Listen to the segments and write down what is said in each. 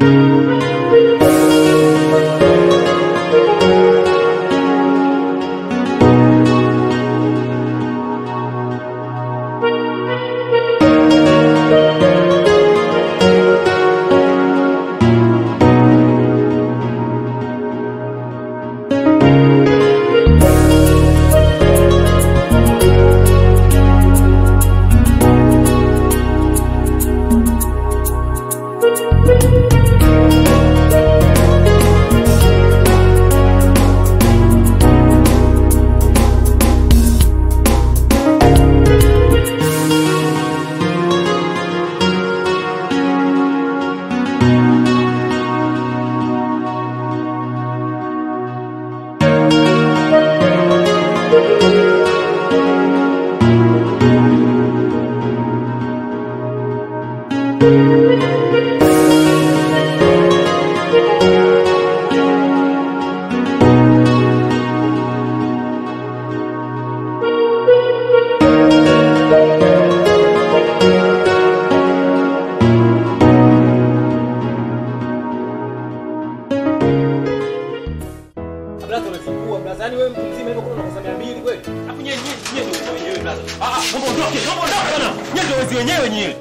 Blaza umefungua blaza. Yaani wewe mtu mzima hivyo kuna unakosa 200 kweli? Hapo nyewe nyewe nyewe ndio wenyewe blaza. Ah ah, naomba ondoke, naomba ondoke bwana. Nyewe ndio wezi wenyewe nyewe.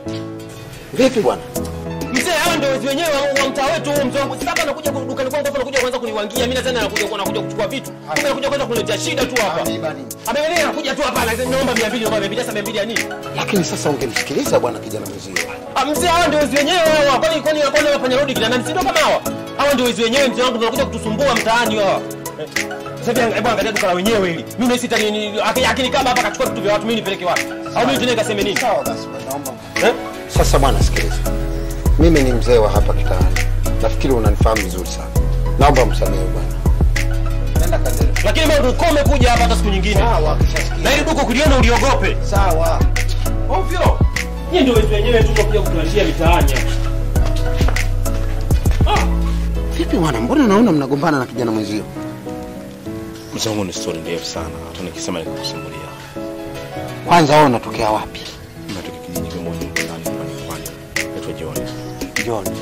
Vipi bwana? Mzee hawa ndio wezi wenyewe wa- wa mtaa wetu huu mzee wangu. Sasa hapa anakuja dukani kwangu hapa anakuja kwanza kuniwangia. Mimi nadhani anakuja kwa anakuja kuchukua vitu. Kumbe anakuja kwanza kuniletea shida tu hapa. Ameelewa anakuja tu hapa anasema naomba 200 naomba 200 sasa 200 ya nini? Lakini sasa ungemsikiliza bwana kijana mwenzio. Ah, mzee hawa ndio wezi wenyewe hawa. Kwani kwani kwani wafanya rodi kina nani? Si ndio kama hawa? Hawa ndio wezi wenyewe mzee wangu ndio wanakuja kutusumbua mtaani hawa. Eh, Sasa hivi hebu angalia duka la wenyewe hili. Mimi nahisi tani ni akini kama hapa akachukua vitu vya watu mimi nipeleke wapi? Au mimi tena nikaseme nini? Sawa basi bwana, naomba. Eh? Sasa bwana sikiliza. Mimi ni mzee wa hapa kitaani. Nafikiri unanifahamu vizuri sana. Naomba msamehe bwana. Nenda kaendelee. Lakini wewe ukome kuja hapa hata siku nyingine. Sawa, kishasikia. Na ili duka kuliona uliogope. Sawa. Ovyo. Nyinyi ndio wezi wenyewe tu kuja kutuashia mitaani hapa. Ah, Vipi bwana, mbona naona mnagombana na kijana mwenzio? Mzee wangu ni story ndefu sana, hata nikisema nikakusimulia. Kwanza wewe unatokea wapi? Natoka kijiji kimoja huko ndani pwani pwani. Naitwa John. John.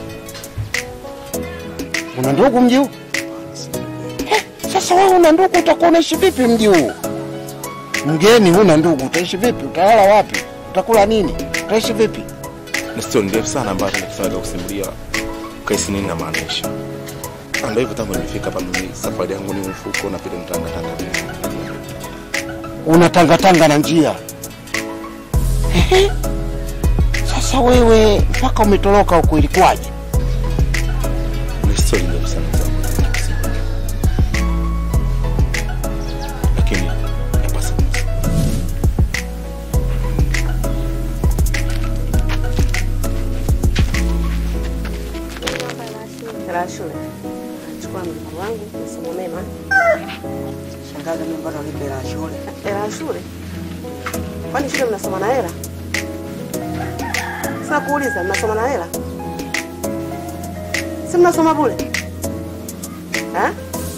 Una ndugu mji huu? Eh, Sasa wewe una ndugu utakuwa unaishi vipi mji huu? Mgeni huna ndugu, utaishi vipi? Utalala wapi? Utakula nini? Utaishi vipi? Ni story ndefu sana ambayo hata nikisema nikakusimulia kaisi nini namaanisha. Na Ndio hivyo tangu nimefika hapa mimi safari yangu ni mfuko na pia nitangatanga. Unatangatanga na njia. Ehe. Sasa wewe mpaka umetoroka huko ilikuwaje? Ni story ndefu sana mzee wangu. Lakini yapasa Hela ya shule. Chukua mjukuu wangu, masomo mema. Shangazi, mimi mpaka nipe hela ya shule. Hela ya shule? Kwani shule mnasoma na hela? Sasa kuuliza, mnasoma na hela? Si mnasoma bure? Ha?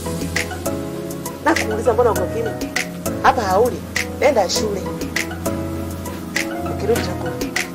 Na kuuliza mbona uko kimya? Hapa hauli. Enda shule. Ukirudi chakula.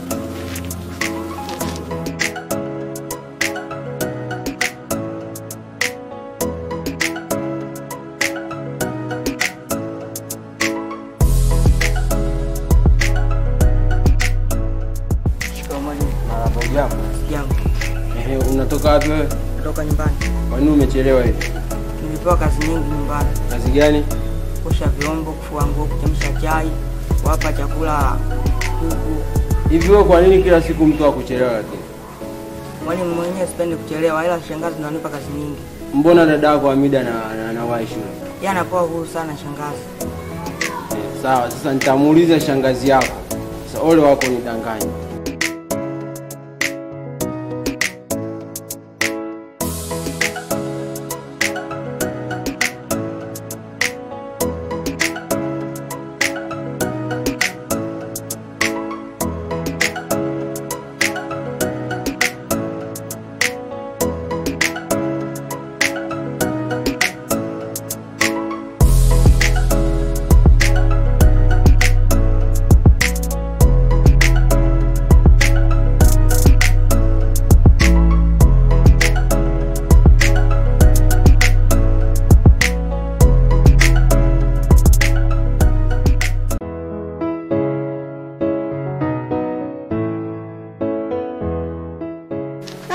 Shikamoo mwalimu. Marahaba, ujambo? Jambo. Ehe, unatoka wapi wewe? Kutoka nyumbani. Kwa nini umechelewa hivi? Nilipewa kazi nyingi nyumbani. Kazi gani? Kuosha vyombo, kufua nguo, kuchemsha chai, kuwapa chakula kuku. Hivi wewe kwa nini kila siku mtu akuchelewa lakini? Mwalimu mwenyewe sipendi kuchelewa, ila shangazi ndo anipa kazi nyingi. Mbona dada yako Hamida na na, na wahi shule? Yeye anakuwa huru sana shangazi. Eh, sawa, sasa nitamuuliza shangazi yako. Sasa ole wako nidanganye.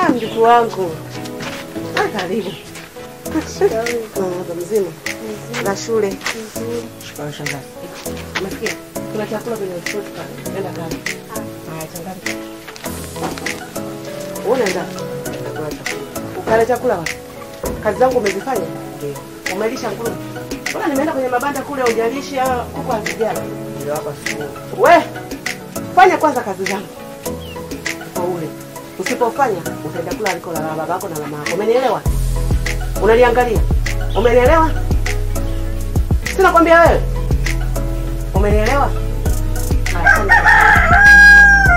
mjukuu wangu. Ah, karibu. Mama mzima. Na shule. Shikamoo shangazi. Umesikia? Kuna chakula kwenye mtoto pale. Nenda kale. Haya, changamka. Unaenda? Chakula chakula. Ukale chakula wapi? Kazi zangu umezifanya? Ndio. Umelisha nguruwe? Mbona nimeenda kwenye mabanda kule hujalisha kuku hazijala? Ndio hapa sio. We, fanya kwanza kazi zangu. Ufaule. Usipofanya utaenda kula aliko la babako na mama yako. Umenielewa? Unaniangalia? Umenielewa? Sina kwambia wewe. Umenielewa? Haya, fanya kazi.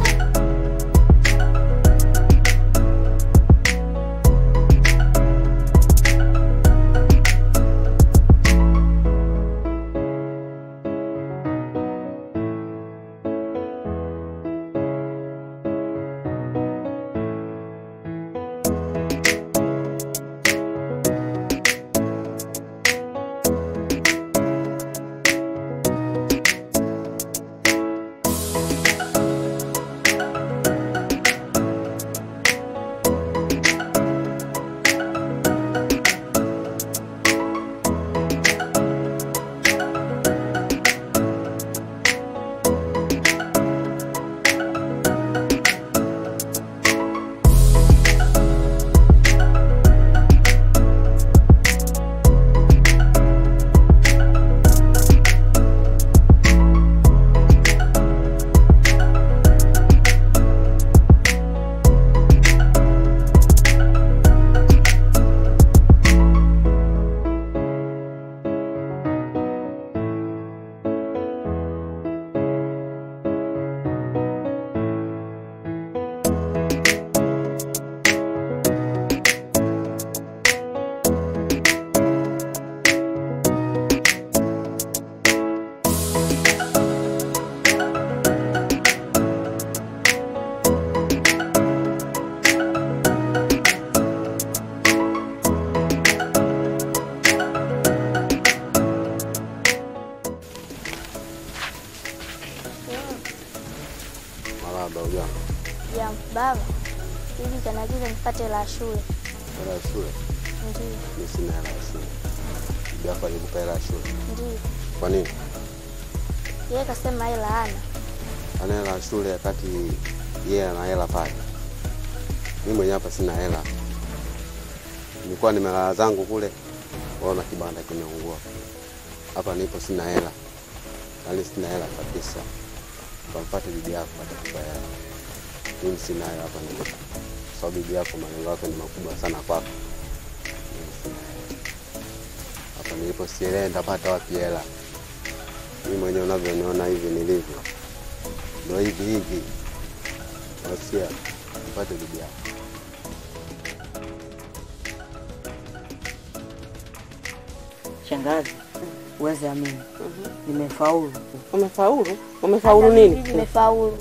Marahaba, ujambo. Ya baba, hivi kanagiza nipate la shule. Hela ya shule? Ndio, Mi sina hela ya shule. Bibi yako alikupa hela ya shule. ndio. Kwa nini? Yeye kasema hela hana. Ana hela ya shule wakati yeye ana hela pale. Mi mwenyewe hapa sina hela. Nilikuwa nimelala zangu kule, waona kibanda kimeungua. Hapa nipo sina hela, yaani sina hela kabisa. Kampate bibi yako atakupa hela. Mimi sina hela hapa nilipo, kwa sababu bibi yako malengo yake ni makubwa sana kwako. Mimi sina hela hapa nilipo, sielewi nitapata wapi hela. Mimi mwenyewe unavyoniona hivi nilivyo, ndo hivi hivi. Nasia mpate bibi yako. Shangazi, uweze amini. Nimefaulu. Umefaulu? Umefaulu nini? Nimefaulu.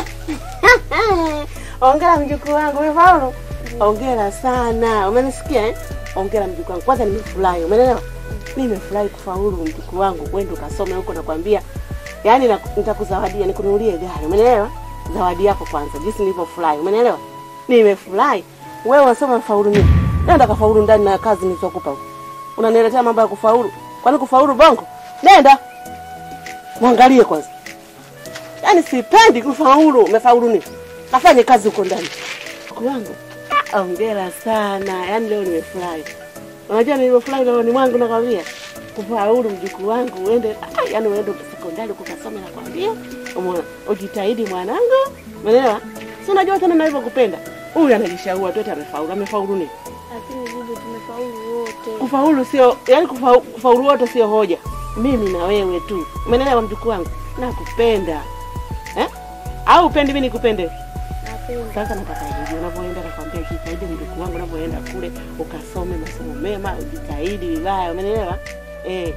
Ongera mjukuu wangu, umefaulu? Ongera sana. Umenisikia eh? Ongera mjukuu wangu. Kwanza nimefurahi, umeelewa? Nimefurahi kufaulu mjukuu wangu, kwenda ukasome huko nakwambia. Yaani na- nitakuzawadia, nikununulie gari. Umeelewa? Zawadi yako kwanza, jinsi nilivyofurahi. Umeelewa? Nimefurahi. Wewe unasema umefaulu nini? Nenda kafaulu ndani na kazi nilizokupa huko. Unaniletea mambo ya kufaulu. Kwani kufaulu bongo? Nenda. Mwangalie kwanza. Yaani sipendi kufaulu. Umefaulu nini? Kafanye kazi huko ndani. Mjukuu wangu. ah, Hongera sana. Yaani leo nimefurahi. Unajua nilivyofurahi leo ni mwangu nakwambia. Kufaulu mjukuu wangu uende ah, yaani uende sekondari ukasome nakwambia. Umeona? Ujitahidi mwanangu. Umeelewa? Si unajua tena ninavyokupenda. Huyu anajishaua tu eti amefaulu. Amefaulu nini? Lakini bibi, tumefaulu wote. Kufaulu sio yani, kufaulu, kufaulu wote sio hoja. Mimi na wewe tu, umeelewa mjukuu wangu? Nakupenda eh? Au upendi mimi nikupende? Napenda. Sasa nataka hivi, unavyoenda nakwambia, jitahidi mjukuu wangu, unavyoenda kule ukasome masomo mema, ujitahidi vibaya, umeelewa eh?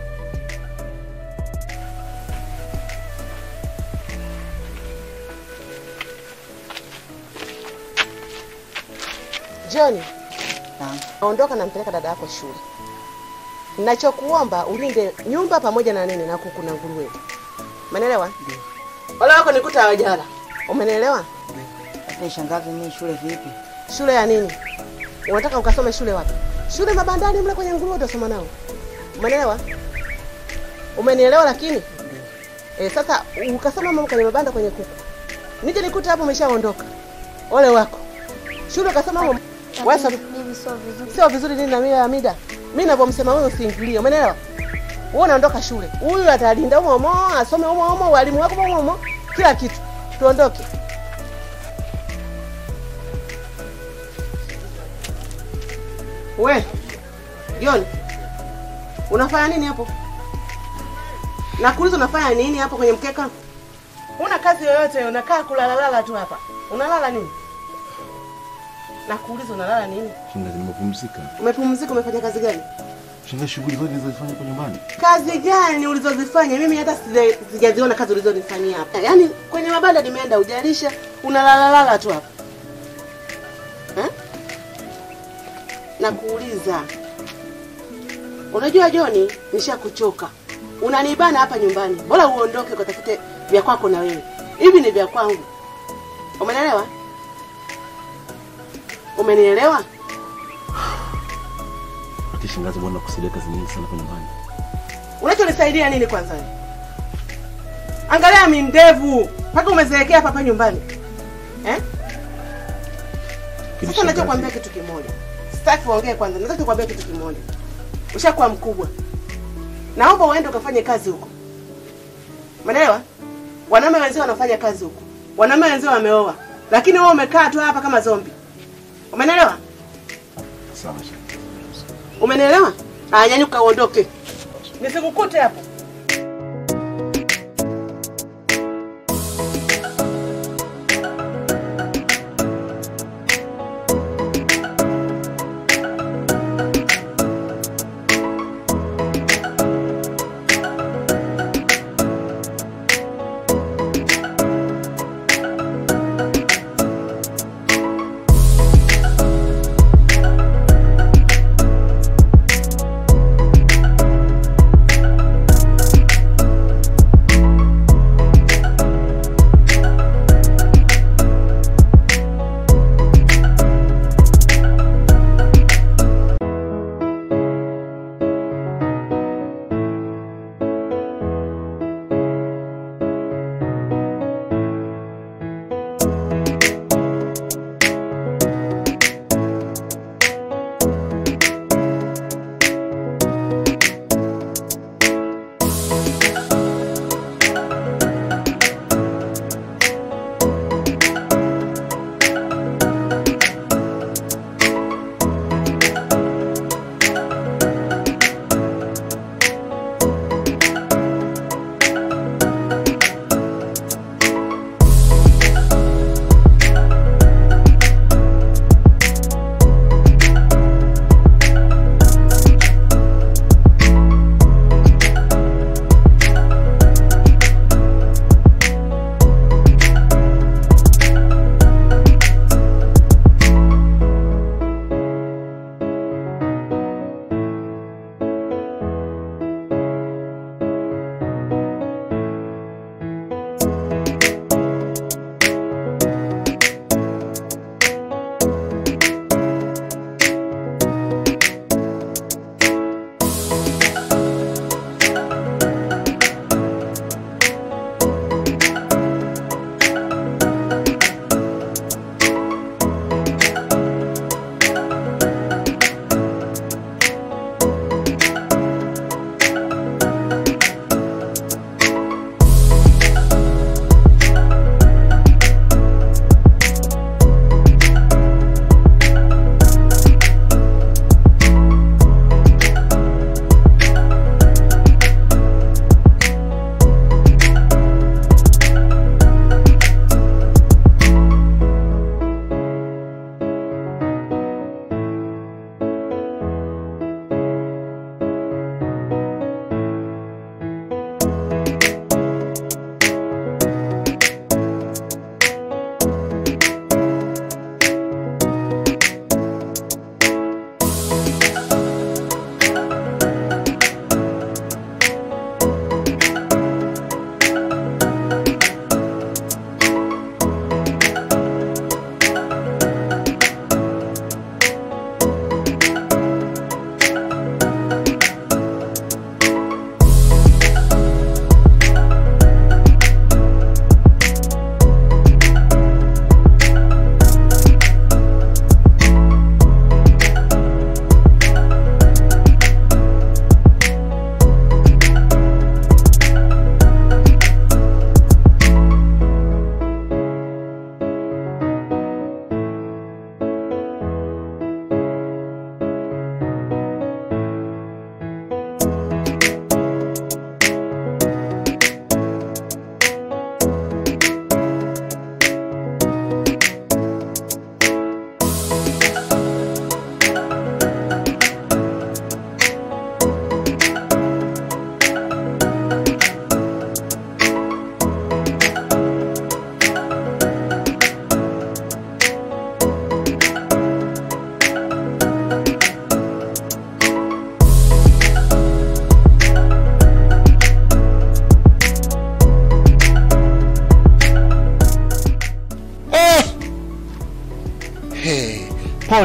John, Naam. ondoka nampeleka dada yako shule. Ninachokuomba ulinde nyumba pamoja na nini na kuku na nguruwe. Umeelewa? Ndio. Wale wako nikuta hawajala. Umeelewa? Sasa shangazi, mimi shule vipi? Shule ya nini? Unataka ukasome shule wapi? Shule mabandani mle kwenye nguruwe utasoma nao. Umeelewa? Umenielewa lakini? E, sasa ukasoma mambo kwenye mabanda kwenye kuku. Nije nikute hapo umeshaondoka. Ole wako. Shule ukasoma mambo wewe sasa Bibi sio vizuri. sio vizuri nini na mimi Hamida. Mimi ninavyomsema wewe usiingilie. Umeelewa? Wewe unaondoka shule. Huyu atalinda humo humo, asome humo humo, walimu wako humo humo, kila kitu. Tuondoke. We, John. Unafanya nini hapo? Nakuuliza unafanya nini hapo kwenye mkeka? Huna kazi yoyote, unakaa kulalalala tu hapa. Unalala nini? Nakuuliza unalala nini? Shangazi, nimepumzika. Umepumzika, umefanya kazi gani? Shangazi, shughuli zote nilizofanya kwa nyumbani. Kazi gani ulizozifanya? Mimi hata sija- sijaziona kazi ulizonifanyia hapa. Yaani kwenye mabanda nimeenda ujalisha, unalalalala tu hapa. Eh? Nakuuliza. Unajua Joni, nishakuchoka. Unanibana hapa nyumbani. Bora uondoke ukatafute vya kwako na wewe. Hivi ni vya kwangu. Umenielewa? Umenielewa? Ati shangazi, bwana kusaidia kazi nyingi sana kwa nyumbani. Unachonisaidia nini kwanza wewe? Angalia mi ndevu mpaka umezeekea hapa hapa nyumbani eh? Lakini Sasa nachokwambia shangazi, kitu kimoja, sitaki uongee kwanza, nataka kukwambia kitu kimoja. Ushakuwa mkubwa, naomba uende ukafanye kazi huko, umeelewa? Wanaume wenzio wanafanya kazi huko, wanaume wenzio wameoa, lakini wewe umekaa tu hapa kama zombi, umeelewa? Sawa shangazi. Umenielewa? Aya, nyanyuka uondoke, nisikukute hapo.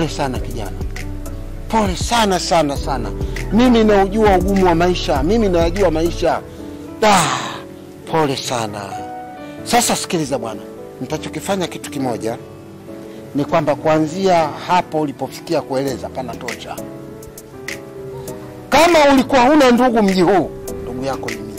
Pole sana kijana, pole sana sana sana. Mimi naujua ugumu wa maisha, mimi nayajua maisha. Da, pole sana. Sasa sikiliza bwana, nitachokifanya kitu kimoja ni kwamba kuanzia hapo ulipofikia kueleza panatosha. Kama ulikuwa huna ndugu mji huu, ndugu yako ni mimi.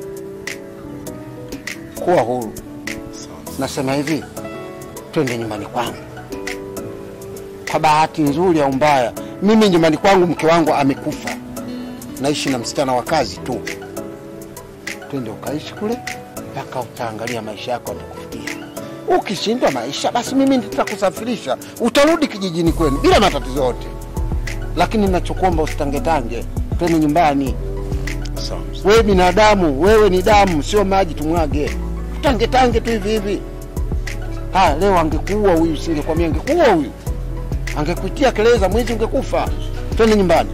Kuwa huru. Nasema hivi, twende nyumbani kwangu. Kwa bahati nzuri au mbaya, mimi nyumbani kwangu mke wangu amekufa, naishi na msichana wa kazi tu. Twende ukaishi kule mpaka utaangalia maisha yako yatakufikia. Ukishindwa maisha, basi mimi nitakusafirisha, utarudi kijijini kwenu bila matatizo yote, lakini ninachokuomba usitangetange, twende nyumbani. Wewe binadamu, wewe ni damu, sio maji tumwage. Tangetange tu hivi hivi. Haya, leo angekuua huyu, singekwambia angekuua huyu, angekuitia kelele za mwizi, ungekufa. Twende nyumbani.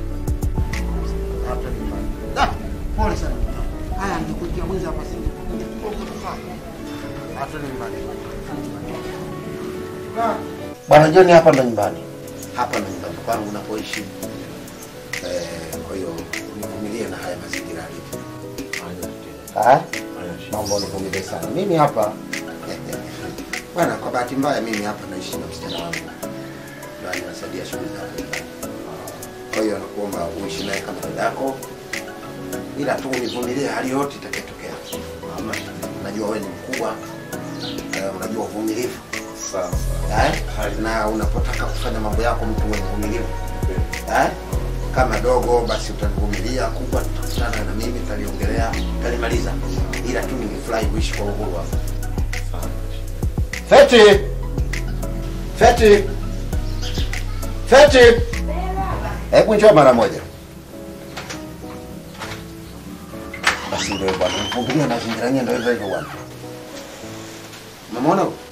Ah, Pole sana. Haya, angekuitia mwizi hapa, singekufa, ungekufa. Ah, twende nyumbani. Ah, Bwana John, hapa ndo nyumbani, hapa ndo nyumbani kwangu napoishi. Eh, kwa hiyo univumilie na haya mazingira alivyo. Ah? Naomba univumilie sana. Mimi hapa bwana, kwa bahati mbaya mimi hapa naishi na msichana wangu na ninasaidia shughuli za nyumbani. Kwa hiyo nakuomba uishi naye kama dadako, ila tu univumilie hali yote itakayotokea. Najua wewe ni mkubwa, eh, unajua uvumilivu eh? na unapotaka kufanya mambo yako mtu mwenye uvumilivu eh? kama dogo basi utanivumilia, kubwa tutakutana na mimi tutaliongelea, tutalimaliza, ila tu ningefurahi kuishi kwa uhuru hapa. Feti, Feti, Feti, hebu njoo mara moja. Basi ndio bwana, mvumilia na zingira yenyewe ndio hivyo hivyo bwana. Umemwona huyu?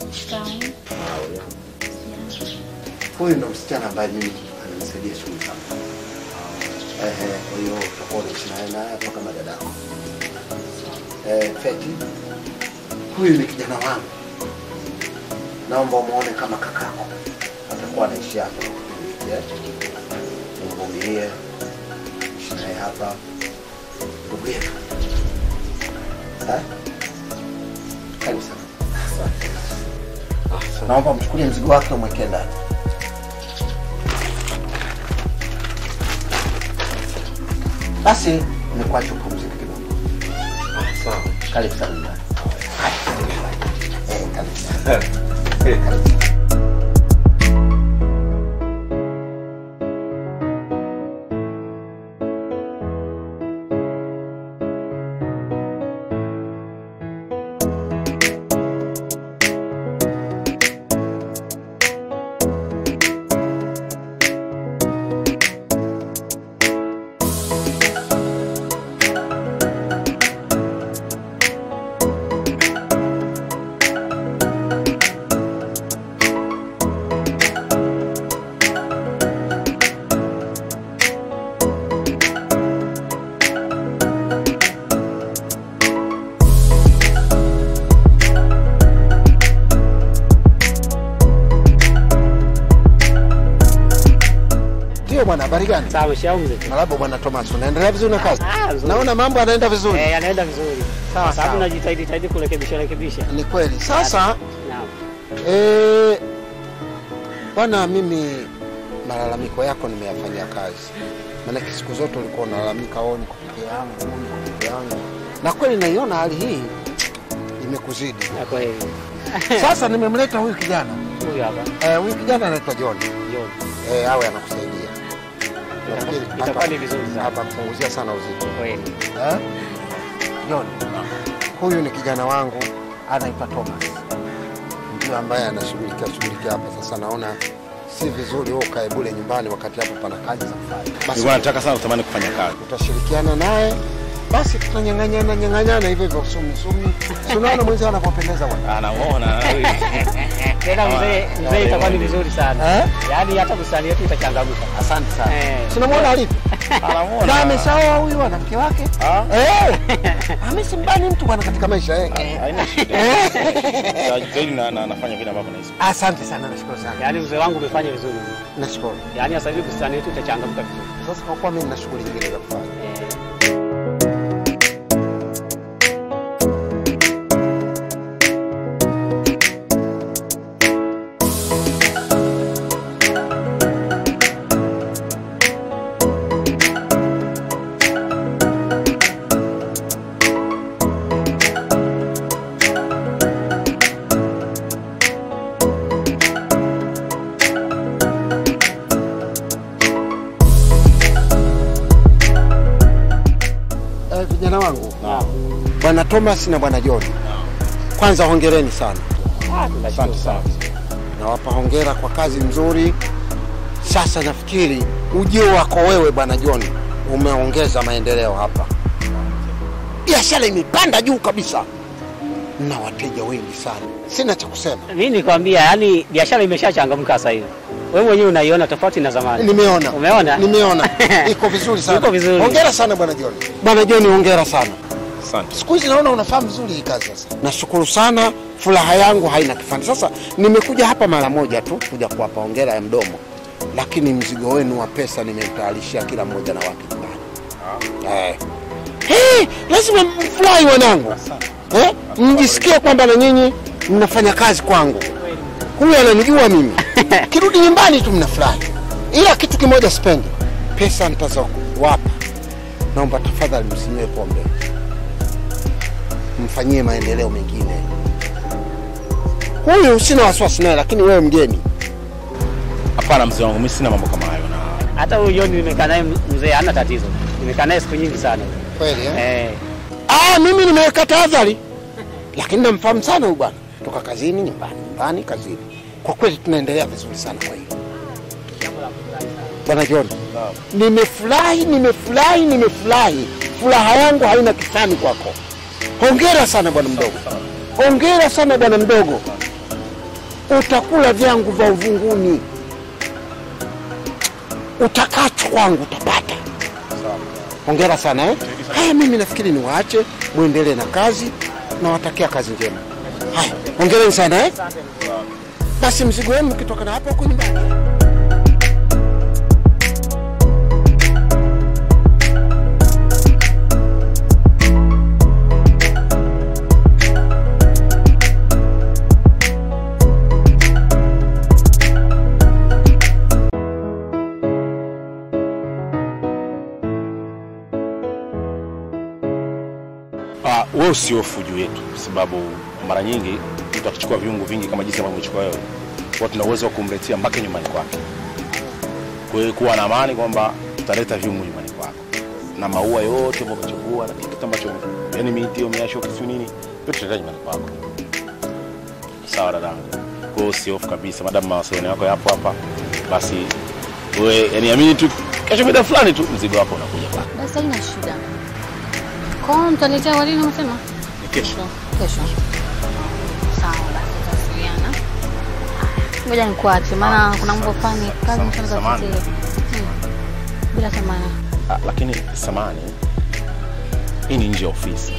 Huyu ndo msichana ambaye mimi ananisaidia shughuli zangu. Ehe, kwa hiyo utakuwa unaishi naye naye hapa kama dadako. Eh, Feti, huyu ni kijana wangu, naomba umuone kama kakako, atakuwa anaishi hapa Eh, umvumilie, ishi naye hapa, ndugu yetu. Eh? Karibu sana. Naomba mchukulie mzigo wake umwekee ndani. Basi nikuache upumzike kidogo. Karibu sana nyumbani. Eh, karibu sana. Karibu. Ndio bwana, habari gani? Sawa, shauze. Marahaba bwana Thomas, unaendelea vizuri na kazi? Ah, vizuri. Naona mambo yanaenda vizuri. Eh, yanaenda vizuri. Sawa, Kwa sababu sawa. najitahidi tahidi kurekebisha rekebisha. Ni kweli. Sasa Naam. eh, bwana, mimi malalamiko yako nimeyafanyia kazi, maanake siku zote ulikuwa unalalamika, oh, niko peke yangu, niko peke yangu, na kweli naiona hali hii imekuzidi. Na kweli. Sasa nimemleta huyu kijana Huyu hapa. eh, huyu kijana anaitwa John John. eh, awe anakusaidia Nafikiri itakuwa ni vizuri sana. atakupunguzia sana uzito Kweli. eh? John, huyu ni kijana wangu anaitwa Thomas, ndio ambaye anashughulikia shughulikia hapa. Sasa naona si vizuri wewe ukae bure nyumbani wakati hapo pana kazi za kufanya. Basi Nilikuwa nataka sana kutamani kufanya kazi. utashirikiana naye basi tunanyang'anyana nyang'anyana hivyo hivyo sumi sumi. Si unaona mwenzao anapopendeza bwana. Anamuona Tena mzee, mzee itakuwa ni vizuri sana. Eh? Yaani hata bustani yetu itachangamka. Asante sana. Eh. Si unamwona alivyo? Na ameshaoa huyu ana mke wake. Eh. Amesimbani mtu bwana katika maisha yake. haina shida. Zaidi na na- nafanya vile ambavyo nahisi. Asante sana, nashukuru sana. Yaani mzee wangu umefanya vizuri. Nashukuru. Yaani sasa hivi bustani yetu itachangamka vizuri. Sasa kwa kuwa mimi nina shughuli nyingine za kufanya. Eh, vijana wangu bwana Thomas na bwana John, kwanza hongereni sana, Asante sana. nawapa hongera kwa kazi nzuri. Sasa nafikiri ujio wako wewe bwana John umeongeza maendeleo hapa, biashara imepanda juu kabisa na wateja wengi sana. Sina cha kusema, Mimi nikwambia, yaani biashara imeshachangamka sasa hivi. Wewe mwenyewe unaiona tofauti na zamani. nimeona Umeona? nimeona iko vizuri sana. Iko vizuri. Hongera sana bwana John. Bwana John, hongera sana. Asante. Siku hizi naona unafahamu vizuri hii kazi sasa. Nashukuru sana, furaha yangu haina kifani. Sasa nimekuja hapa mara moja tu kuja kuwapa hongera ya mdomo, lakini mzigo wenu wa pesa nimemtayarishia kila mmoja na wake nyumbani. Eh. Hey, lazima mfurahi wanangu, eh? mjisikie kwamba na nyinyi mnafanya kazi kwangu. Huyu ananijua mimi, kirudi nyumbani tu mnafurahi, ila kitu kimoja sipendi, pesa nitazowapa, naomba tafadhali msinywe pombe mfanyie maendeleo mengine. Huyu sina wasiwasi naye, lakini wewe mgeni. Hapana mzee wangu, mimi sina mambo kama hayo na Hata huyu John nimekaa naye mzee hana tatizo. Nimekaa naye siku nyingi sana. Kweli eh? Eh. Ah, mimi nimeweka tahadhari, lakini namfahamu sana huyu bwana, toka kazini, nyumbani, nyumbani, kazini. Kwa kweli tunaendelea vizuri sana. Kwa hiyo bwana John, nimefurahi, nimefurahi, nimefurahi. Furaha yangu haina kifani kwako. Hongera sana bwana mdogo, hongera sana bwana mdogo. Utakula vyangu vya uvunguni, utakacho kwangu utapata. Hongera sana eh? Haya, mimi nafikiri niwaache muendelee na kazi, nawatakia kazi njema. Haya, hongereni sana eh? Basi mzigo wenu ukitoka na hapa huko nyumbani. Ah, wewe usihofu juu yetu, kwa sababu mara nyingi mtu akichukua viungo vingi kama jinsi ambavyo umechukua wewe, huwa tuna uwezo wa kumletea mpaka nyumbani kwake. Kwa hiyo kuwa na amani kwamba tutaleta viungo nyumbani kwako na maua yote ambayo umechukua na kitu ambacho yani miti hiyo miasho kisu nini yote tutaleta nyumbani kwako. Sawa dadangu. Kwa hiyo usihofu kabisa, madamu mawasiliano yako yapo hapa, basi wewe yani amini tu, kesho mida fulani tu mzigo wako unakuja kwako. Basi haina shida. Kwa hiyo mtaniletea walini umesema? Ni kesho. Kesho. Sawa basi tutawasiliana. Ngoja nikuache maana kuna mambo fulani kazi mshana za samahani. kutetea. Bila samani. Ah, lakini samani, hii ni nje ya ofisi,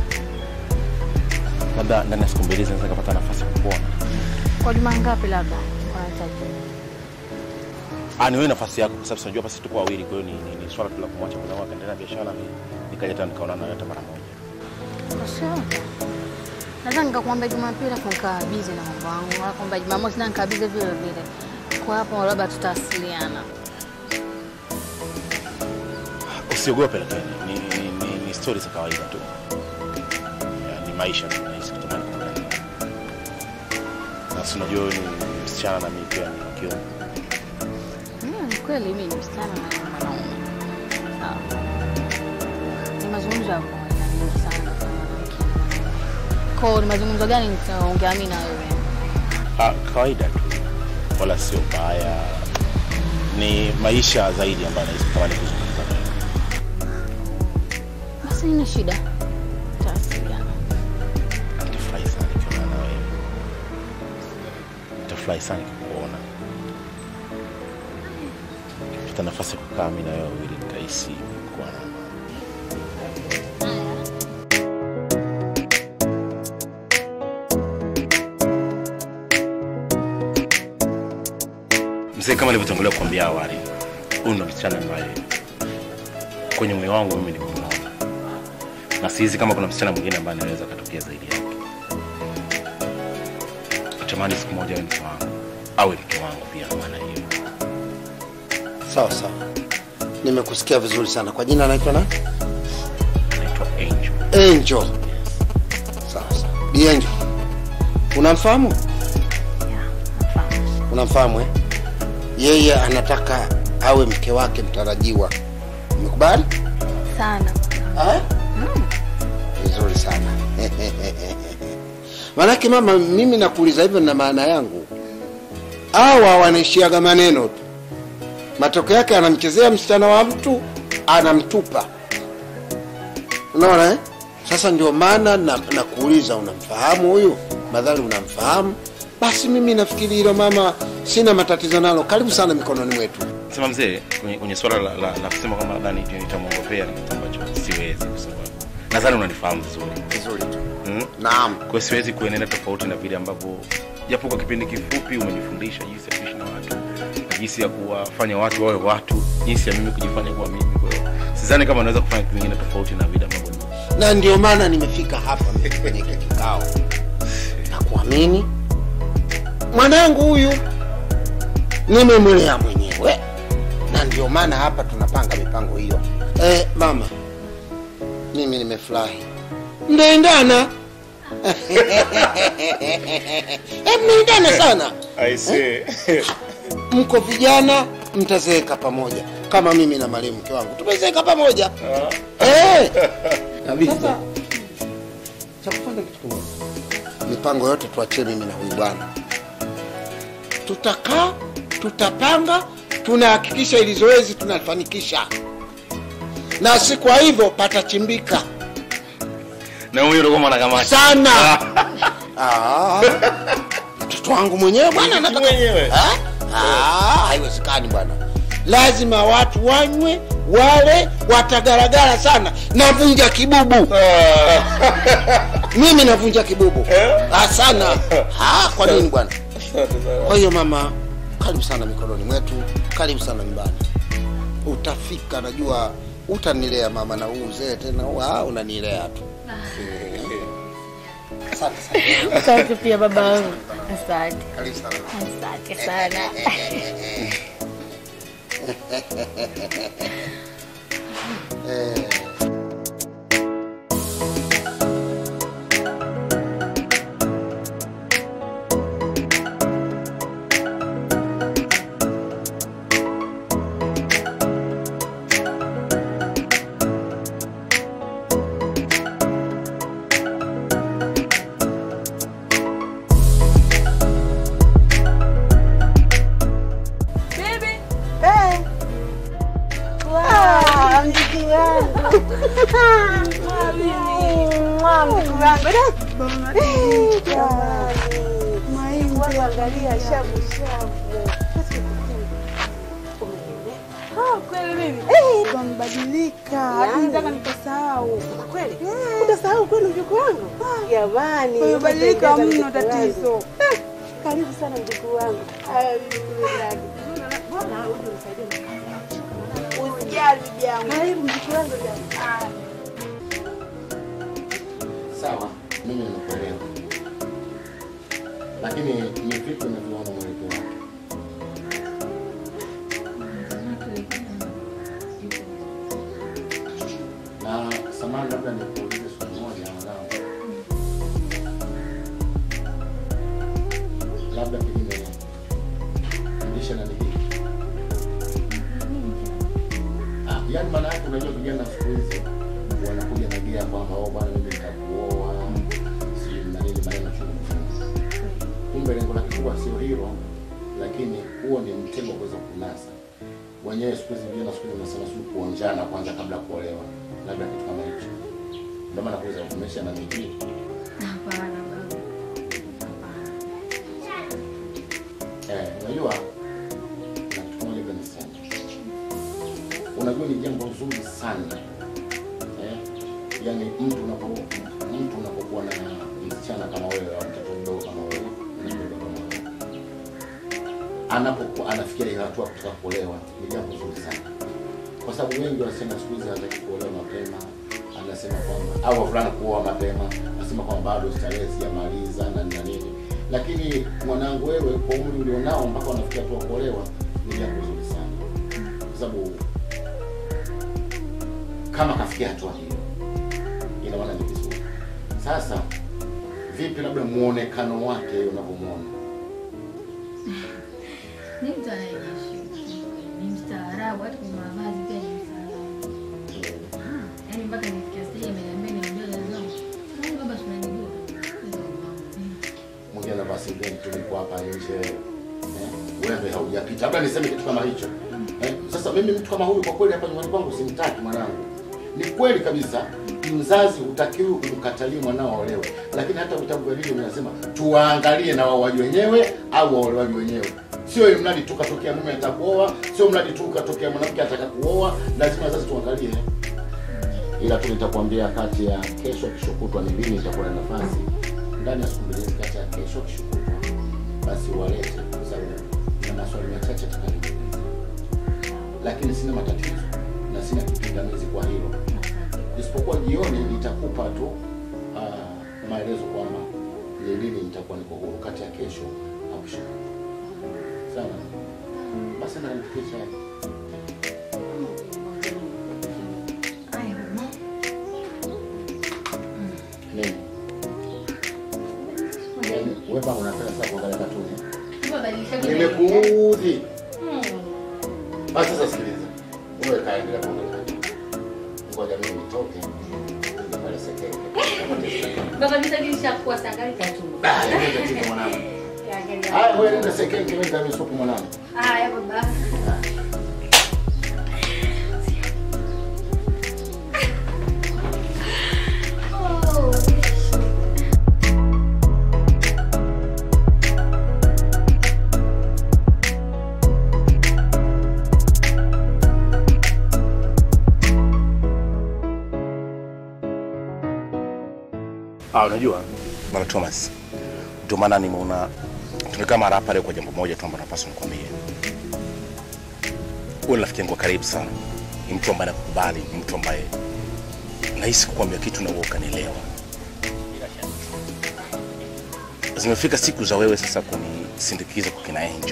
labda ndani ya siku mbili zinaweza nikapata nafasi ya kukuona. Kwa juma ngapi labda? Unahitaji. Ah, ni wewe nafasi yako, kwa sababu tunajua basi tuko wawili, kwa hiyo ni, ni, ni swala tu la kumwacha mwenzangu akaendelea na biashara, ni nikaja tena nikaona nawe hata mara moja. Sawa. Naweza nikakwambia Jumapili afu nikaa busy na mambo yangu, wala kwamba Jumamosi na nikaa busy vile vile. Kwa hapo labda tutawasiliana. Usiogope, lakini ni, ni, ni, ni stori za kawaida tu, Ya, ni maisha tu, nahisi kutamani kuongea. Na si unajua wewe ni msichana na mimi pia ni wa kiume. Mm, ni kweli mimi ni msichana na ni mwanaume. Sawa. Ni mazungumzo ya kawaida mengi sana kwa mwanamke na mwanaume. Kwa hiyo ni mazungumzo gani nitaongea mimi na wewe? Ah, kawaida tu, wala sio baya, ni maisha zaidi ambayo nahisi kutamani kuzungumza nawe. Sina shida. Tawasiliana. Nitafurahi sana nikiona na wewe. Nitafurahi sana nikikuona. Nikipata nafasi ya kukaa mimi na wewe wawili nikahisi kuwa na amani. Mzee, kama nilivyotangulia kuambia awali, huyu ndo msichana ambaye kwenye moyo wangu mimi nimemuona, na sihizi kama kuna msichana mwingine ambaye anaweza akatokea zaidi yake. Natamani siku moja awe mke wangu, awe mke wangu pia, kwa maana hiyo. Sawa sawa, nimekusikia vizuri sana. Kwa jina anaitwa nani? Anaitwa Angel. Angel. Sawa sawa. Bi Angel, unamfahamu? Unamfahamu eh? Yeye anataka awe mke wake mtarajiwa. Umekubali? Sana. Ah? Vizuri sana. Manake mama, mimi nakuuliza hivyo na maana yangu, hawa wanaishiaga maneno tu, matokeo yake anamchezea msichana wa mtu anamtupa. Unaona eh? Sasa ndio maana na- nakuuliza, unamfahamu huyu? Madhali unamfahamu, basi mimi nafikiri hilo mama, sina matatizo nalo. Karibu sana mikononi mwetu. Sema mzee, kwenye, kwenye swala la, la, la kusema kwamba labda ni- nitamwongopea ni kitu ambacho siwezi, kwa sababu nadhani unanifahamu vizuri vizuri tu hmm? Naam. Kwa hiyo siwezi kuenenda tofauti na vile ambavyo japo kwa kipindi kifupi umenifundisha jinsi ya kuishi na watu na jinsi ya kuwafanya watu wawe watu, jinsi ya mimi kujifanya kuwa mimi. Kwa hiyo sidhani kama naweza kufanya kitu kingine tofauti na vile ambavyo ni- na ndio maana nimefika hapa kwenye hiki kikao na kuamini mwanangu huyu nimemlea mwenyewe, na ndio maana hapa tunapanga mipango hiyo. Eh, mama, mimi nimefurahi, mnaendana eh, mnaendana sana I see. mko vijana mtazeeka pamoja kama mimi na marehemu mke wangu tumezeeka pamoja eh. Sasa cha kufanya kitu kimoja, mipango yote tuachie mimi na huyu bwana, tutakaa tutapanga, tunahakikisha ili zoezi tunafanikisha, na si kwa hivyo patachimbika na huyo ndo kama anakamata sana. Ah, mtoto wangu mwenyewe bwana, nataka Ah? Ah, haiwezekani bwana, lazima watu wanywe wale watagaragara sana. Navunja kibubu mimi navunja kibubu ah, sana. Ah, kwa nini bwana? Kwa hiyo mama, karibu sana mikononi mwetu, karibu sana nyumbani. Utafika, najua utanilea mama, na huu uzee tena, wa unanilea tu. Asante sana. Asante pia baba yangu. Asante. Karibu sana. Asante sana. Eh. Ah, mjukuu wangu. Mwa, mjukuu wangu. Eh, jamani. Wangu angalia shavu shavu. Kweli mimi Eh. kamebadilika, hadi Yaani. nitaka nikasahau. Kweli? Utasahau kweli mjukuu wangu? Jamani. Umebadilika umependeza mno, mjukuu wangu. tatizo. Eh, Karibu sana mjukuu wangu. Haya, mjukuu wangu. Bwana, uje unisaidie na kazi. Usijali bibi yangu. Karibu mjukuu wangu jamani. Sawa, mimi nimekuelewa, lakini ni vipi unavyoona mwelekeo wake? Na samani, labda nikuulize swali moja mwanangu, labda pengine fundisha nani hii Ah, yaani maana yake unajua vijana siku hizi wanakuja na gia kwamba oh, bwana mimi nitakuoa sijui na nini maneno chungu chungu. Kumbe lengo lake kubwa sio hilo, lakini huo ni mtego wa kuweza kunasa wenyewe. Siku hizi vijana siku hizi wanasema sijui kuonjana kwanza kabla ya kuolewa, labda kitu kama hicho. Ndio maana kuuza umesha na miji. Hapana baba. Eh, unajua na kitu kimoja pia niseme. Unajua ni jambo zuri sana. Eh? Yaani mtu unapo mtu unapokuwa na msichana kama wewe au mtoto mdogo kama wewe, mtoto mdogo kama wewe. Anapokuwa anafikia ile hatua ya kutaka kuolewa, ni jambo zuri sana. Kwa sababu wengi wanasema siku hizi hataki kuolewa mapema, anasema kwamba au wavulana kuoa mapema, anasema kwamba bado starehe sijamaliza na na nini. Lakini mwanangu, wewe kwa umri ulionao mpaka unafikia hatua ya kuolewa, ni jambo zuri sana, kwa sababu kama kafikia hatua hiyo, ina maana ni vizuri. Sasa vipi, labda muonekano wake unavyomwona? Ni mtu anayejiheshimu. Ni mstaarabu hata kwenye mavazi pia ni mstaarabu. Ah, Yaani mpaka nifikia stage ameniambia niambie zangu. Yaani baba tunanijua. mwingine anavaa singeni tu niko hapa nje eh, wewe haujapita, labda niseme kitu kama hicho eh. Sasa mimi mtu kama huyu kwa kweli hapa nyumbani kwangu simtaki mwanangu. Ni kweli kabisa, mzazi hutakiwi umkatalie mwanao aolewe, lakini hata vitabu vya dini vinasema tuwaangalie na waoaji wenyewe au waolewaji wenyewe. Sio ili mradi tu katokea mume atakuoa, sio mradi tu katokea mwanamke ataka kuoa, lazima wazazi tuangalie. Ila tu nitakwambia kati ya kesho kesho kutwa ni lini nitakuwa na nafasi ndani ya siku mbili hizi, kati ya kesho kesho kutwa, basi walete, kwa sababu na maswali machache tutakayojiuliza, lakini sina matatizo na sina kipingamizi kwa hilo, isipokuwa jioni nitakupa tu uh, maelezo kwamba ni lini nitakuwa niko huru, kati ya kesho au kesho kutwa. Sawa, basi na nipikie chai. Nini? Yaani, Wewe bwana unapenda sana kuangalia katuni. Nimekuudhi. Basi sasa sikiliza. Wewe kaendelea kuangalia katuni. Ngoja mimi nitoke. Nije pale sekenge. Baba nitagisha kuwa sangali tatu. Ah, ndio tatizo mwanangu. Haya, wewe nenda sekenge, mimi ndio supu mwanangu. Haya baba. Ah, unajua bwana Thomas, ndio maana nimeona tumekaa mara hapa leo kwa jambo moja tu ambalo napaswa nikwambie. Wewe ni rafiki yangu wa karibu sana, ni mtu ambaye nakukubali, ni mtu ambaye nahisi kukwambia kitu na wewe ukanielewa. Zimefika siku za wewe sasa kunisindikiza kwa kina Angel,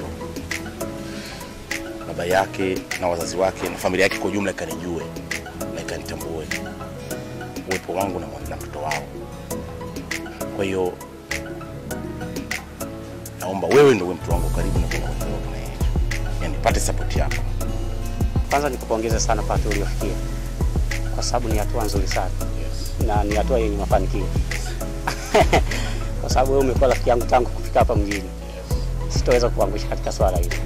baba yake na wazazi wake na familia yake kwa ujumla ikanijue na ikanitambue uwepo wangu na mwana- na mtoto wao. Kwa hiyo naomba wewe ndio uwe mtu wangu wa karibu na kuna watu wako na yeye. Yaani nipate support yako. Kwanza nikupongeze sana kwa hatua uliofikia, kwa sababu ni hatua nzuri sana na ni hatua yenye mafanikio kwa sababu wewe umekuwa rafiki yangu tangu kufika hapa mjini. Sitoweza kuangusha katika swala hili,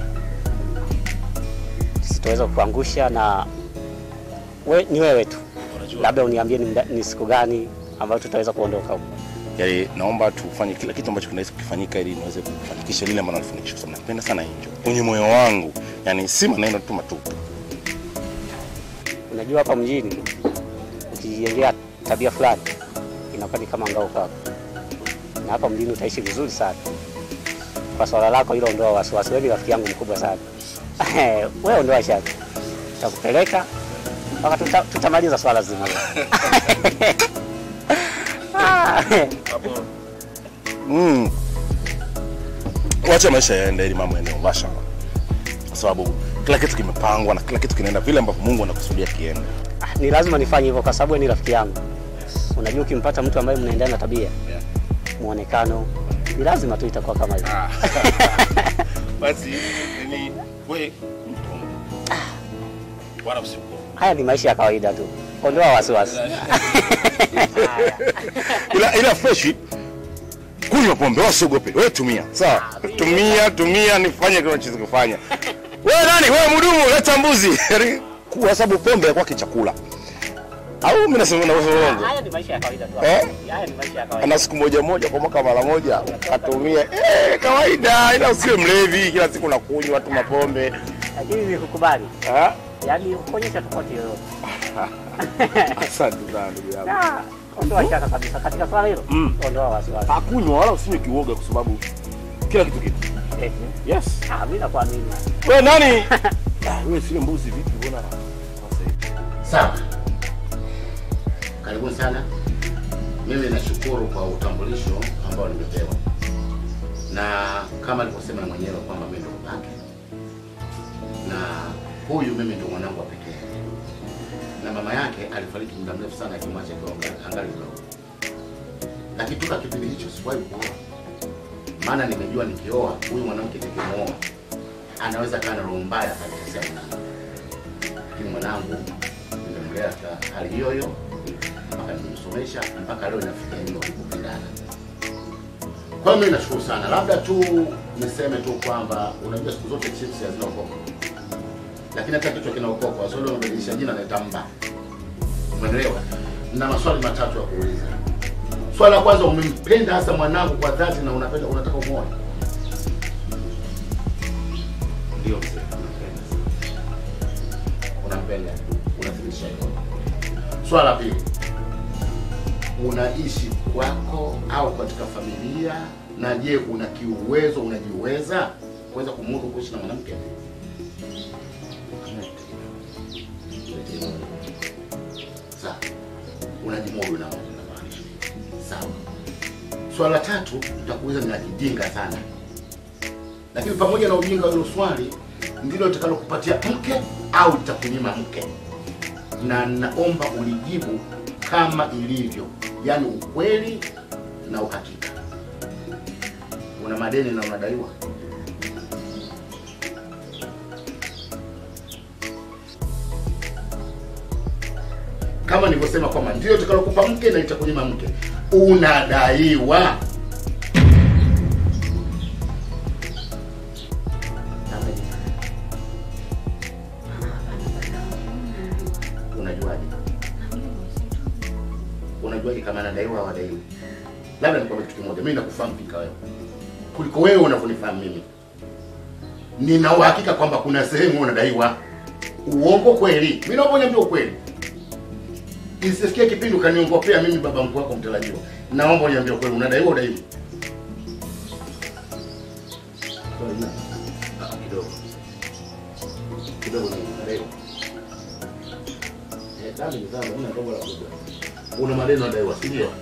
sitoweza kuangusha na we, ni wewe tu, labda uniambie ni, mda- ni siku gani ambayo tutaweza kuondoka huko. Yaani naomba tufanye kila kitu ambacho kinaweza kufanyika ili niweze kufanikisha lile ambalo nafanikisha, kwa sababu napenda sana Angel kwenye moyo wangu, yaani si maneno tu matupu. Unajua hapa mjini ukijijengea tabia fulani inakuwa ni kama ngao kwako, na hapa mjini utaishi vizuri sana. Kwa swala lako hilo, ondoa wasiwasi. Wewe ni rafiki yangu mkubwa sana wewe ondoa shaka, tutakupeleka mpaka tuta, tutamaliza swala zima. Mm. Wacha maisha yaende ili mambo yaende mubashara, kwa sababu kila kitu kimepangwa na kila kitu kinaenda vile ambavyo Mungu anakusudia kiende. Ni lazima nifanye hivyo kwa sababu wewe ni rafiki yangu. Unajua, ukimpata mtu ambaye mnaendana na tabia, muonekano, ni lazima tu itakuwa kama hivyo. Basi yani wewe wala usiku Haya ni maisha ya kawaida tu, ondoa wasiwasi. ila, ila fresh kunywa pombe, wewe usiogope, wewe tumia sawa, tumia tumia, nifanye kile unachoweza kufanya. Wewe nani? Wewe mhudumu, leta mbuzi, kwa sababu pombe ya kwake chakula. au mimi nasema na uongo Haya ni maisha ya kawaida tu. Eh? Haya ni maisha ya kawaida. ana siku moja moja kwa mwaka mara moja katumia eh, kawaida, ila usiwe mlevi kila siku nakunywa tu mapombe. Lakini nikukubali. Ah, Yaani kuonyesha tofauti yoyote. asante sana ndugu yangu. Na ondoa shaka kabisa katika swala hilo. Mm. Ondoa wasiwasi. Hakunywa wala usinywe kiuoga, kwa sababu kila kitu kipo. Eti. Yes. Ah, mimi nakuamini. Wewe nani? Ah, Wewe sio mbuzi vipi? Mbona Sawa, karibuni sana. Mimi nashukuru kwa utambulisho ambao nimepewa, na kama alivyosema na mwenyewe kwamba mimi ndo babake, na huyu mimi ndo mwanangu wa pekee, na mama yake alifariki muda mrefu sana akimwacha akiwa angali- angali mdogo, lakini toka kipindi hicho sikuwahi kuoa, maana nimejua nikioa huyu mwanamke nikimwoa anaweza kaa na roho mbaya akanitesea mwanangu, lakini mwanangu nimemlea katika hali hiyo hiyo mpaka nimemsomesha mpaka leo inafikia hiyo kupendana. Kwa hiyo mimi nashukuru sana, labda tu niseme tu kwamba unajua siku zote chips hazina ukoko, lakini hata kichwa kina ukoko. Waswahili wamebadilisha jina naita mba, umeelewa? Na maswali matatu ya kuuliza. Swali la kwanza, umempenda hasa mwanangu kwa dhati na unapenda unataka umuoe? Ndio mzee, unampenda. Unampenda, unathibitisha hilo. Swala la pili, unaishi kwako au katika familia, na je, una kiuwezo, unajiweza kuweza kumudu kuishi na mwanamke? Sawa, unajimudu na unamaanisha. Sawa. Swala la tatu nitakuuliza ni la kijinga sana, lakini pamoja na ujinga wa hilo swali ndilo litakalokupatia mke au litakunyima mke, na naomba ulijibu kama ilivyo, yaani ukweli na uhakika. Una madeni na unadaiwa? Kama nilivyosema kwamba ndio litakalokupa mke na litakunyima mke, unadaiwa. Unajuaje? Unajuaje kama anadaiwa au hadaiwi? Labda nikwambie kitu kimoja, mimi nakufahamu fika wewe kuliko wewe unavyonifahamu mimi. Nina uhakika kwamba kuna sehemu unadaiwa. Uongo kweli? Mimi naomba uniambie ukweli, isisikie kipindi ukaniongopea mimi baba mkuu wako mtarajiwa. Naomba uniambie ukweli, unadaiwa au udaiwi? Ah, Kidogo kidogo, ni unadaiwa Eh, dami ni sawa, mimi natoka la kubwa. Una madeni unadaiwa, si ndio?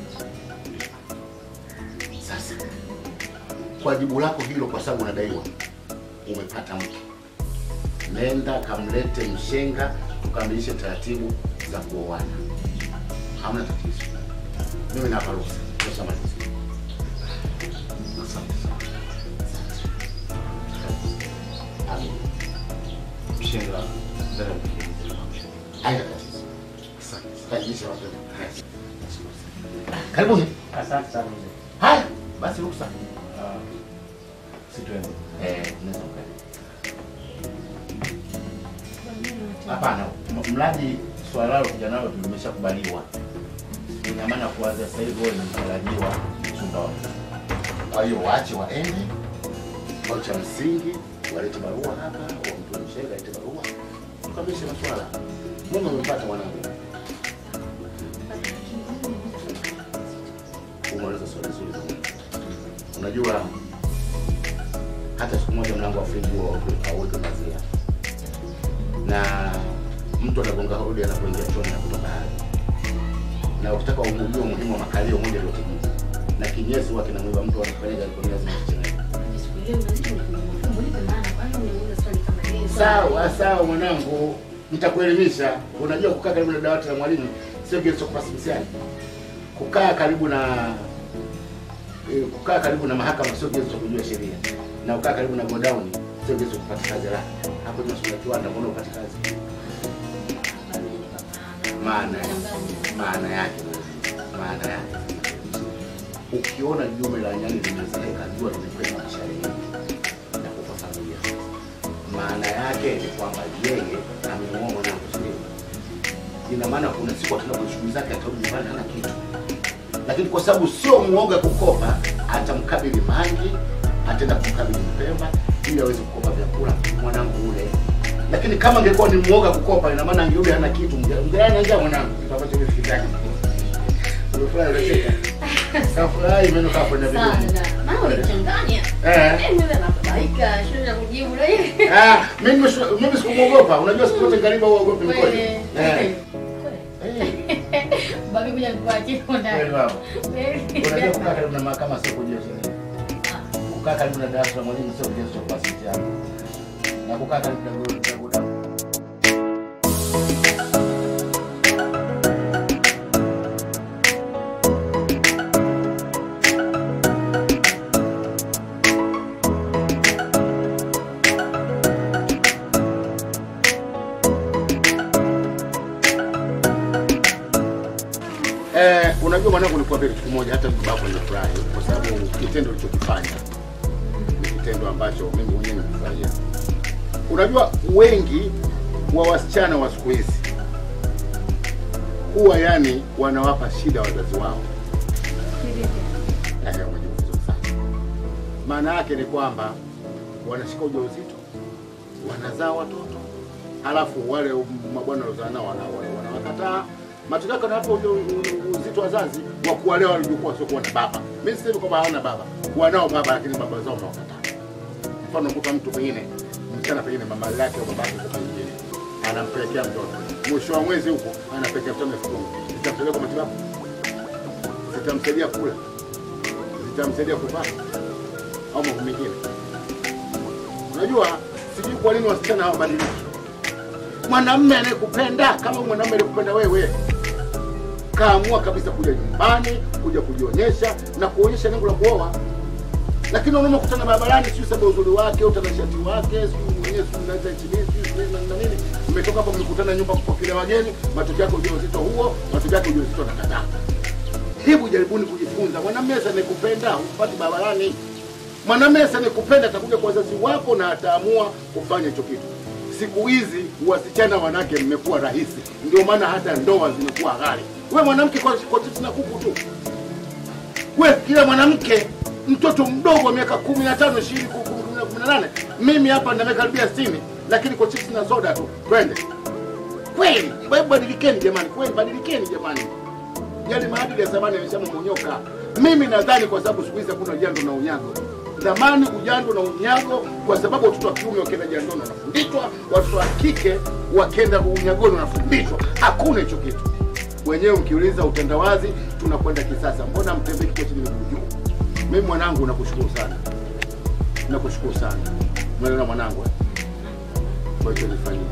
Sasa kwa jibu lako hilo, kwa sababu unadaiwa, umepata mke, nenda kamlete mshenga, tukamilishe taratibu za kuoana. Hamna tatizo, mimi napa ruhusa. Tumeshamaliza. Asante sana. Amen. Mshenga, ndani ya wiki mbili. Haina tatizo. Asante. Karibisha wapendwa. Karibuni. Asante sana mzee. Haya, basi ruksa. Situende. Eh, unaweza ukaenda. Hapana, m- mradi swala lalo kuja nalo limeshakubaliwa. Ina maana kuanzia sasa hivi wewe ni mtarajiwa mchumba wako. Kwa hiyo waache waende, kwa cha msingi walete barua hapa, wampe mshenga alete barua, tukamilishe maswala. Mungu amempata mwanangu. Umeuliza swali zuri sana. Unajua hata siku moja mlango wa friji huwa hauweki pazia, na mtu anagonga hodi anapoingia chooni na kutoka haja, na ukitaka ujue umuhimu wa makalio moja iliyotijika na kinyesi huwa kinamwiba mtu anafanyaga alikuwa lazima kichelewe. Sawa sawa mwanangu, nitakuelimisha. Unajua kukaa karibu na dawati la mwalimu sio kitu cha kupasa mtihani. Kukaa karibu na eh, kukaa karibu na mahakama sio kigezo cha kujua sheria, na kukaa karibu na godown sio kigezo cha kupata kazi. La, hapo ni masuala ya kiwanda, mbona upate kazi? Maana maana yake maana yake, ukiona jume la nyani limezeeka, jua limekwenda mashariki na kufafanulia. Maana yake ni kwamba yeye amemuoa mwanangu, si ndio? ina maana kuna siku ataenda kwenye shughuli zake, atarudi nyumbani hana kitu. Lakini kwa sababu sio muoga kukopa, atamkabili Mangi, ataenda kumkabili Mpemba ili aweze kukopa vyakula mwanangu ule. Lakini kama angekuwa ni muoga kukopa, ina maana angerudi hana kitu. Mgani njaa mwanangu, kitu ambacho mimi sikitaki. Umefurahi unacheka? Kafurahi meno kapo na Sana. vizuri. Maana ulichanganya. Eh. Eh, mimi nabaika, shule ya kujibu na hivi. Ah, mimi nimeshu- mimi sikumuogopa. Unajua siku zote karibu uogope mkojo. Kweli. Eh. Babi kuja nikuachie huko ndani. Kweli baba. Kweli. Unajua kukaa karibu na mahakama sio kujua sheria. Kukaa karibu na darasa la mwalimu sio kigezo cha pasiti yako. Na kukaa karibu na goli na goli. Eh, unajua mwanangu nilikuambia kitu kimoja hata baba yako anafurahi kwa sababu kitendo ulichokifanya ni kitendo ambacho mimi mwenyewe nimefurahia. Unajua wengi wa wasichana wa siku hizi huwa yani wanawapa shida wazazi wao. Eh, unajua vizuri sana. Maana yake ni kwamba wanashika ujauzito, wanazaa watoto, halafu wale mabwana waliozaa nao wana- wana- wanawakataa matokeo yake hapo uzito wazazi wa kuwalea walivyokuwa sio kuwa na baba. Mimi sisemi kwamba hawana baba, wanao baba, lakini baba zao wanawakataa. Mfano kuta mtu pengine msichana pengine mama yake au babake kwa pengine anampelekea mtoto, mwisho wa mwezi huko anapelekea mtoto elfu kumi zitamsaidia kwa matibabu, zitamsaidia kula, zitamsaidia kuvaa au mambo mengine. Unajua, sijui kwa nini wasichana hawabadiliki mwanamume anayekupenda kama mwanamume anayekupenda wewe kaamua kabisa kuja nyumbani kuja kujionyesha na kuonyesha lengo la kuoa lakini unaona kutana barabarani sio sababu ya uzuri wake utanashati wake sio mwenyewe sio unaweza chini sio na na nini mmetoka hapo mmekutana nyumba kupokelea wageni matokeo yake ujauzito huo matokeo yake ujauzito nakataa hebu jaribuni kujifunza mwanamume anayekupenda upati barabarani mwanamume anayekupenda atakuja kwa wazazi wako na ataamua kufanya hicho kitu siku hizi wasichana wanawake mmekuwa rahisi, ndio maana hata ndoa zimekuwa ghali. We mwanamke kwa, kwa chips na kuku tu, we kila mwanamke mtoto mdogo wa miaka kumi na tano ishirini kumi na kumi na nane mimi hapa na miaka karibia sitini, lakini kwa chips na soda tu twende. Kweli wewe badilikeni jamani, kweli badilikeni jamani, yale maadili ya zamani yameshamomonyoka. Mimi nadhani kwa sababu siku hizi hakuna jando na unyago zamani ujando na unyago, kwa sababu watoto wa kiume wakienda jandoni wanafundishwa, watoto wa kike wakienda unyagoni wanafundishwa. Hakuna hicho kitu. Wenyewe mkiuliza utandawazi, tunakwenda kisasa. Mbona mtembee kichwa chini miguu juu? Mimi mwanangu, nakushukuru sana, nakushukuru sana. Umeelewa mwanangu, eh? kwa hicho nifanyia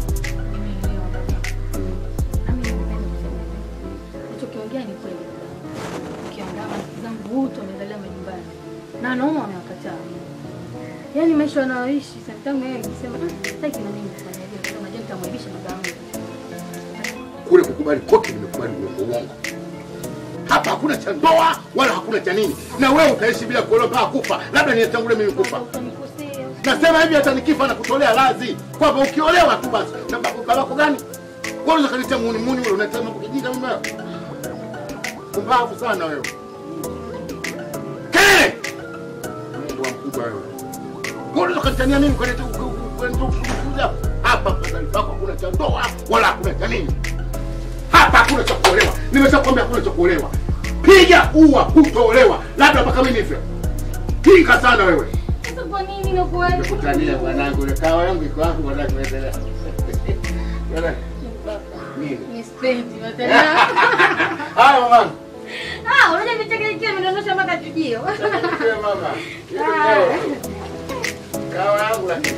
Unachokiongea ni kweli. Ukiangalia marafiki zangu wote wameangalia majumbani na wanaume wamewakataa. Yaani maisha wanaoishi sometimes yeye akisema "Ah, sitaki na mimi kufanya hivyo, kwa sababu nitamwaibisha baba yangu. kule kukubali kote nimekubali uongo uongo. Hapa hakuna cha ndoa wala hakuna cha nini, na wewe utaishi bila kuolewa mpaka kufa, labda nitangulie mimi kufa. Nasema hivi hata nikifa na kutolea radhi kwamba ukiolewa tu basi. Na babu- babako gani? Wewe unaweza kanitia muni muni wewe unataka mambo kijinga mimi wewe. Kumbavu sana wewe. Kelele! Mungu wa mkubwa wewe. Wewe unaweza kanitania mimi kwenda kwenda kuja hapa kwa pako hakuna cha ndoa wala hakuna cha nini. Hapa hakuna cha kuolewa. Nimeshakwambia hakuna cha kuolewa. Piga ua hutoolewa. Labda mpaka mimi nife. Pinga sana wewe. Sasa kwa nini nakuwa Nimekutania bwanangu, ile kawa yangu iko wapi bwanangu kuendelea? Bwana, Nini? Ni spendi matana. Haya mama. Ah, unajua vicheke ikiwa imedondosha mpaka chujio. Ndio mama. Hiyo Ah. ndio. Kawa yangu lakini.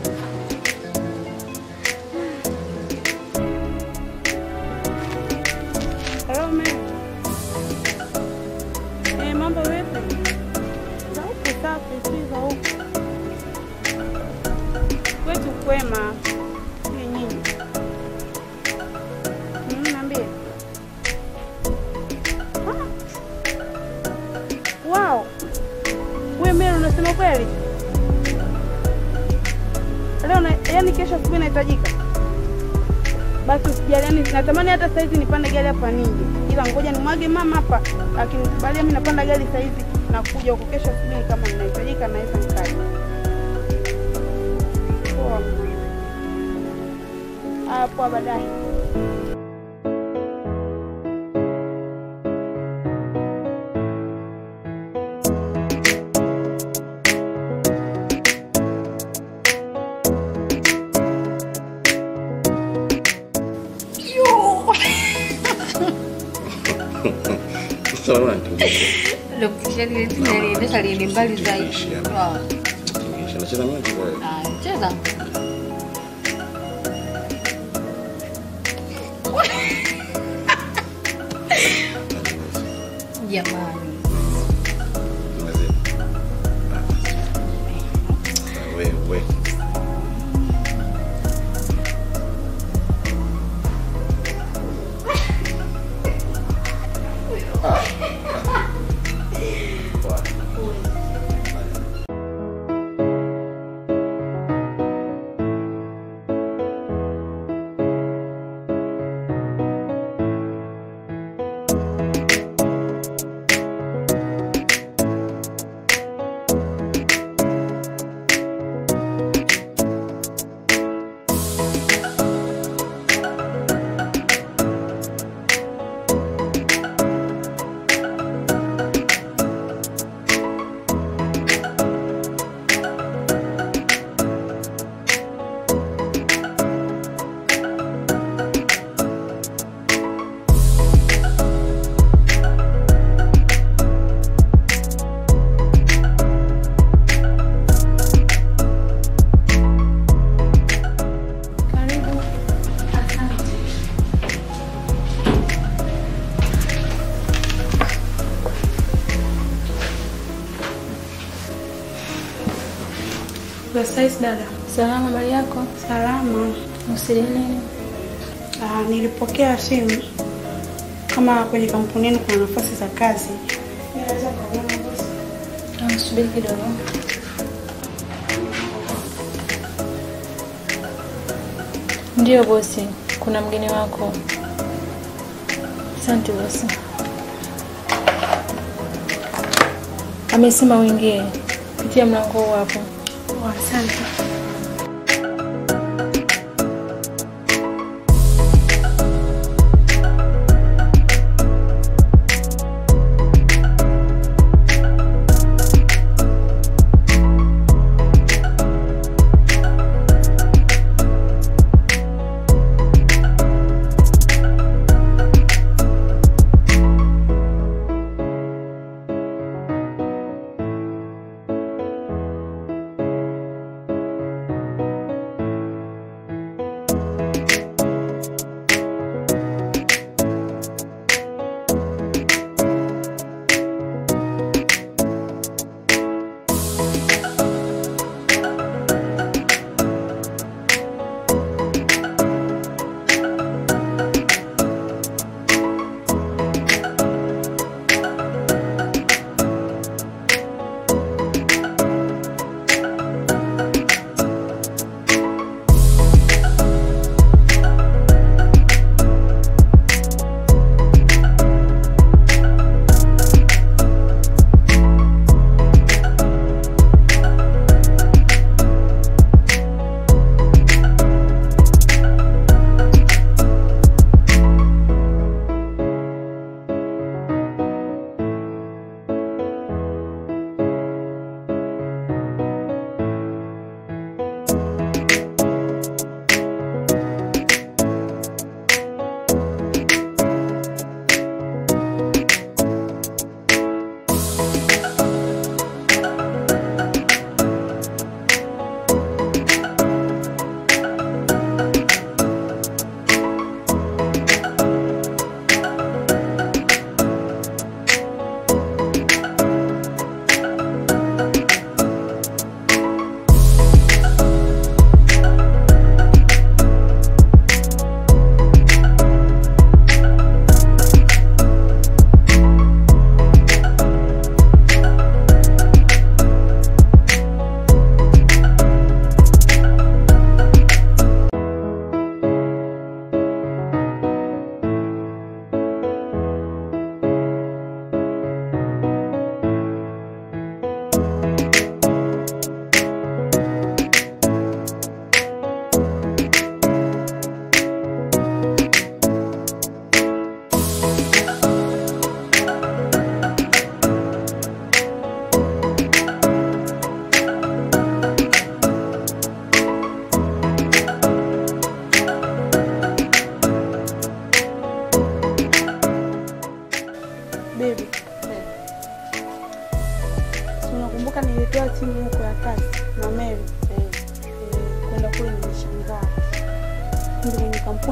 Hello, ma'am. Eh, mambo vipi? Za huku safi, si za huku. Kwetu kwema. Si nyinyi. Mm, niambie. Ah. Wow. We Mary unasema kweli? basi usijali. Yani natamani hata saizi nipande gari hapa nije, ila ngoja nimwage mama hapa, akinikubalia mimi napanda gari saizi na kuja huko kesho asubuhi, kama ninahitajika naweza nikaja. Poa. Ah, poa, baadaye. Sasa wewe unanitingisha. Niendesha liende mbali zaidi. Wow. Tingisha. Nacheza mimi tu wewe. Ah, cheza. Jamani. Wewe wewe. Karibu. Asante. Saizi dada. Salama, habari yako? Salama. Usili nini? Ah, nilipokea simu kama kwenye kampuni yenu kuna nafasi za kazi. Naweza kuona bosi. Ah, Subiri kidogo. Ndiyo bosi, kuna mgeni wako. Asante bosi. Amesema uingie. Pitia mlango huu hapo. Oh, asante.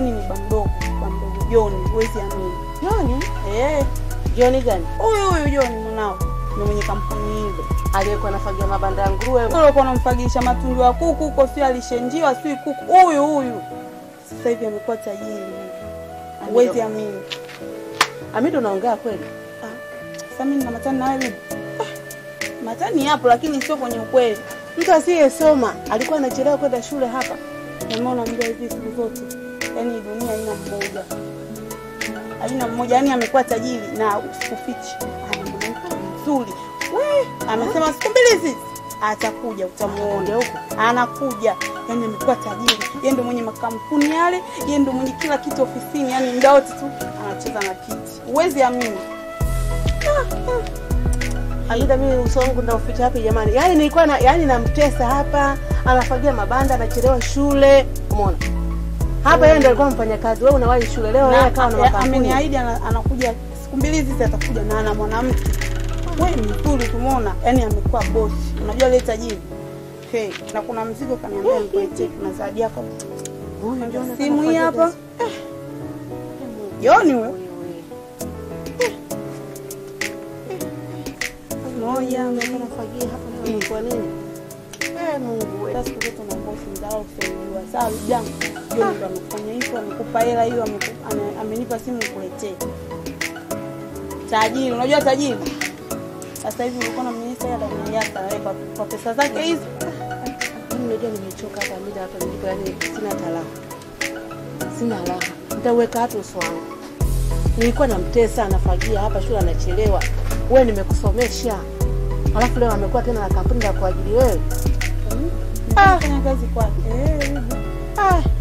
Yaani ni bamdogo, bamdogo Joni, huwezi amini. Joni? Eh. Joni gani? Huyu huyu Joni mwanao. Ni mwenye kampuni ile. Aliyekuwa anafagia mabanda ya nguruwe. Yule alikuwa anamfagilisha matundu ya kuku huko, sio alishenjiwa, sio kuku. Huyu huyu. Sasa hivi amekuwa tajiri. Huwezi amini. Amido unaongea kweli? Sasa mimi nina matani na wewe bibi. Ah, Matani yapo lakini sio kwenye ukweli. Mtu asiyesoma alikuwa anachelewa kwenda shule hapa. Jamaa unaambia hivi siku zote. Yaani dunia haina mmoja. Haina mmoja, yaani amekuwa tajiri na usikufichi. Ana mwanamke mzuri. We, amesema siku mbili hizi atakuja utamuona huko. Anakuja. Yaani amekuwa tajiri. Yeye ndio mwenye makampuni yale, yeye ndio mwenye kila kitu ofisini, yaani muda wote tu anacheza na kiti. Huwezi amini. Amida, mimi uso wangu ndauficha wapi jamani? Yaani nilikuwa na yaani namtesa hapa, anafagia mabanda, anachelewa shule. Umeona? Hapa yeye ndio alikuwa mfanyakazi. Wewe unawahi shule leo yeye Na- akawa na a- makampuni. ameniahidi ana- anakuja siku mbili hizi atakuja na ana mwanamke we mzuri tumeona yani amekuwa bosi unajua ile tajiri hey, na kuna mzigo kaniambia nikuletee kuna zawadi yako simu hii hapa Eh. Joni we moja nafagia hapa Mm. kwa nini? Eh, Mungu wewe. Sasa siku zote naomba usimdharau usijua. Sawa jangu. Joni ndo amefanya hivyo, amekupa hela hiyo, ameku- ame- amenipa simu nikuletee. Tajiri, unajua tajiri? Sasa hivi ulikuwa na minister ya ndani yake anaweka kwa pesa zake hizi. Mimi unajua nimechoka hapa Amida hapa nilipo yaani sina talaha. Sina raha. Nitaweka hata uso wangu. Nilikuwa namtesa anafagia hapa shule anachelewa. Wewe nimekusomesha. Alafu leo amekuwa tena na kampuni ya kuajiri wewe. Ah, fanya kazi kwake. Eh, hivi. Ah,